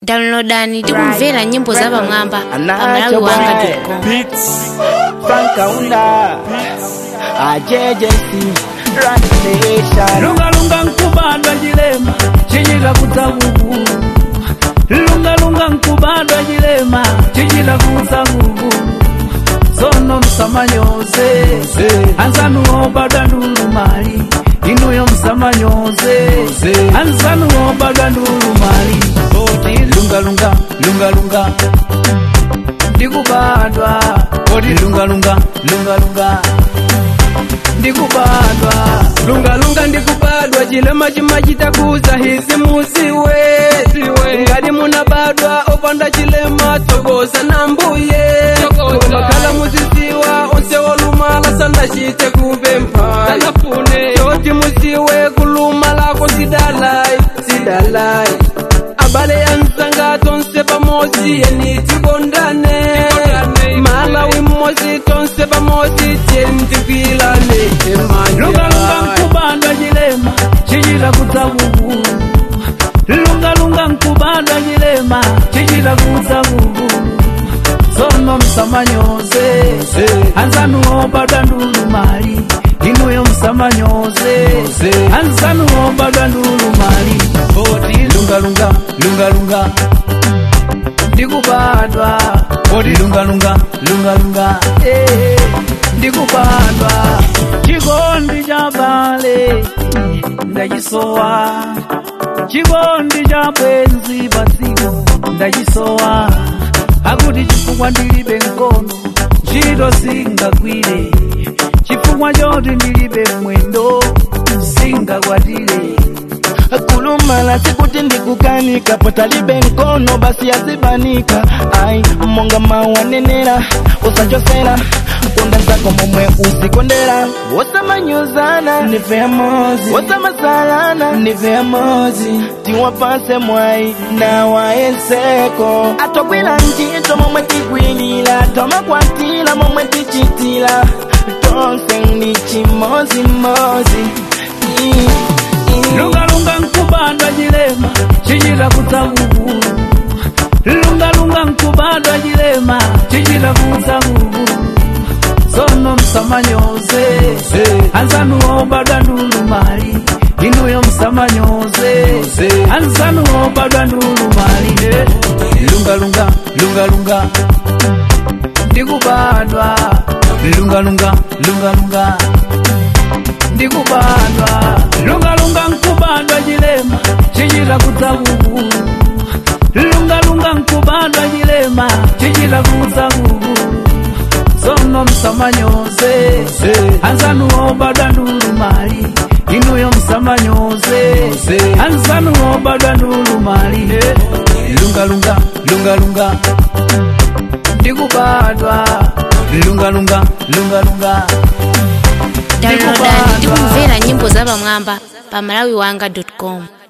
downloadani tikumvera nyimbo za pamwamba pa Anacho malawi wanga boy. com Frank Kaunda AJJC Run Nation lungalunga nkubadwa chilema chichita kudza kuku lungalunga nkubadwa chilema chichita kudza kuku sono msamanyoze anzanu obadwa ndulumali inuyo msamanyoze anzanu obadwa ndulumali oti lungalunga lungalunga ndikubadwa oti lungalunga lungalunga ndikubadwa lungalunga ndikubadwa chilema chimachita kuza hizi musiwe ngati munabadwa opanda chilema tsogoza na mbuye makhala muziziwa onse olumala sanachite kupempha choti musiwe kuluma lako sidalai sidalai abale anzanga tonse pamodzi yeni tikondane malawi mmodzi tonse pamodzi tiyeni tikwilane lungalunga nkubadwa chilema chichita kudza kuku lungalunga nkubadwa chilema chichita kudza kuku sono msamanyoze anzanu obadwa ndulumali inuyo msamanyoze anzanu obadwa ndulumali oti lungalunga lungalunga ndikubadwa oti lungalunga lungalunga eh, ndikubadwa chikondi cha bale ndachisowa chikondi cha bwenzi padziko ndachisowa akuti chifukwa ndilibe mkono ntchito singagwire chifukwa choti ndilibe mwendo singakwatire kulumala sikuti ndikukanika potalibe nkono basi yazibanika ai monga mawanenera usachosera kunda zako momwe usikondera wosamanyuzana ni vemozi wosamazalana ni vemozi tiwapase mwai na waenseko atogwila ntchito momwe tigwilila tomakwatila momwe tichitila tonse ni chimozimozi I- i- lungalunga nkubadwa chilema chichita kudza kuku lungalunga nkubadwa chilema chichita kudza kuku sono msamanyoze anzanu obadwa ndulumali inuyo msamanyoze anzanu obadwa ndulumali lungalunga lungalunga ndikubadwa lungalunga lungalunga ndikubadwa lungalunga nkubadwa chilema chichita kudza kuku lungalunga nkubadwa chilema chichita kudza kuku sono msamanyoze anzanu obadwa ndulumali inuyo msamanyoze anzanu obadwa ndulumali lungalunga lungalunga ndikubadwa lungalunga lungalunga downloadani tikumvera nyimbo za pamwamba pa malawi wanga com